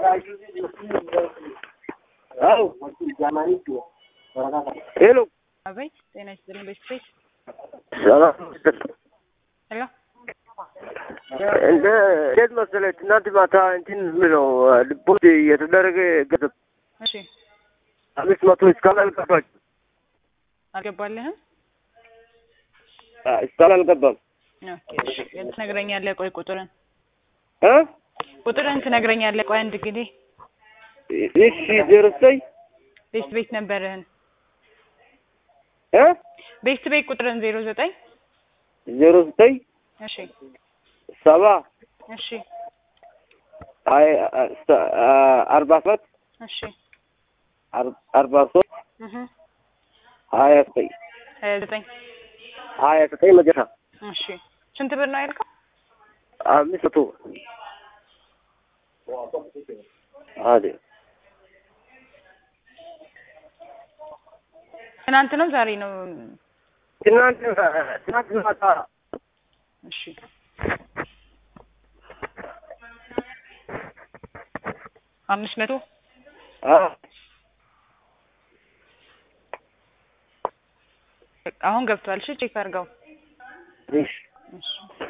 ሄሎ አቤት ጤና ይስጥልኝ ቤተሰብ ሰላም ሄሎ እንደ እንዴት መሰለህ ትናንት ማታ እንትን ምነው ልቦት የተደረገ ገንዘብ እሺ አምስት መቶ እስካሁን አልገባችም አልገባልህም እስካሁን አልገባም ኦኬ እሺ ትነግረኛለህ ቆይ ቁጥርን እ ቁጥርን ትነግረኛለህ ቆይ አንድ ጊዜ እሺ ዜሮ ዘጠኝ ቤት ቤት ነበርህን እ ቤት ቤት ቁጥርን ዜሮ ዘጠኝ ዜሮ ዘጠኝ እሺ ሰባ እሺ አይ አርባ ሰባት እሺ አርባ ሶስት እህ ሀያ ዘጠኝ ሀያ ዘጠኝ ሀያ ዘጠኝ መጨረሻ እሺ ስንት ብር ነው ያልከው አምስት መቶ አዴ ትናንት ነው ዛሬ ነው ትናንት ትናንት ማታ እሺ አምስት መቶ አ አሁን ገብቷል እሺ ቼክ አድርገው እሺ እሺ